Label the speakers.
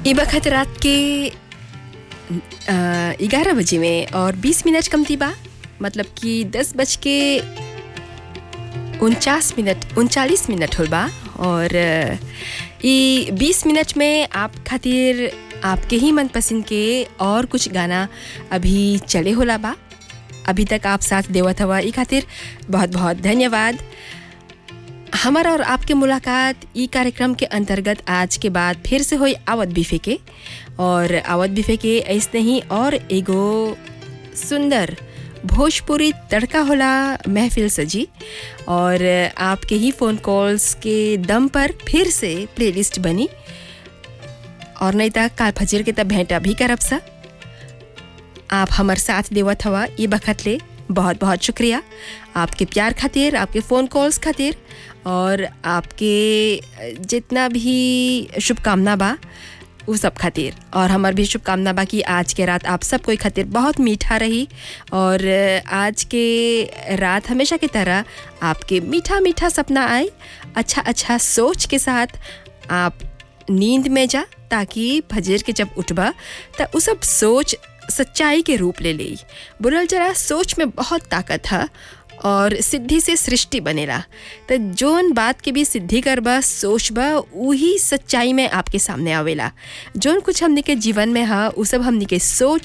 Speaker 1: ई वक्त रात के ग्यारह बजे में और बीस मिनट कमती बा मतलब कि दस बज के उनचास मिनट उनचालीस मिनट होल बा और अ, ई बीस मिनट में आप खातिर आपके ही मनपसंद के और कुछ गाना अभी चले होला बा अभी तक आप साथ देवत हवा ई खातिर बहुत बहुत धन्यवाद हमारा और आपके मुलाकात ई कार्यक्रम के अंतर्गत आज के बाद फिर से हुई आवत बिफे के और आवत बिफे के ऐसने ही और एगो सुंदर भोजपुरी तड़का होला महफिल सजी और आपके ही फ़ोन कॉल्स के दम पर फिर से प्लेलिस्ट बनी और नहीं तक काल फजर के तब भेंटा भी करब सा आप हमार साथ देवत हवा ये बखत ले बहुत बहुत शुक्रिया आपके प्यार खातिर आपके फ़ोन कॉल्स खातिर और आपके जितना भी शुभकामना बा वो सब खातिर और हमार भी शुभकामना बा कि आज के रात आप सब कोई खातिर बहुत मीठा रही और आज के रात हमेशा की तरह आपके मीठा मीठा सपना आए अच्छा अच्छा सोच के साथ आप नींद में जा ताकि फजर के जब उठबा त उ सब सोच सच्चाई के रूप ले ली बुरल जरा सोच में बहुत ताकत है और सिद्धि से सृष्टि बनेला तो जोन बात के भी सिद्धि करबा सोचबा वही सच्चाई में आपके सामने आवेला जोन कुछ हमने के जीवन में है उ सब हमने के सोच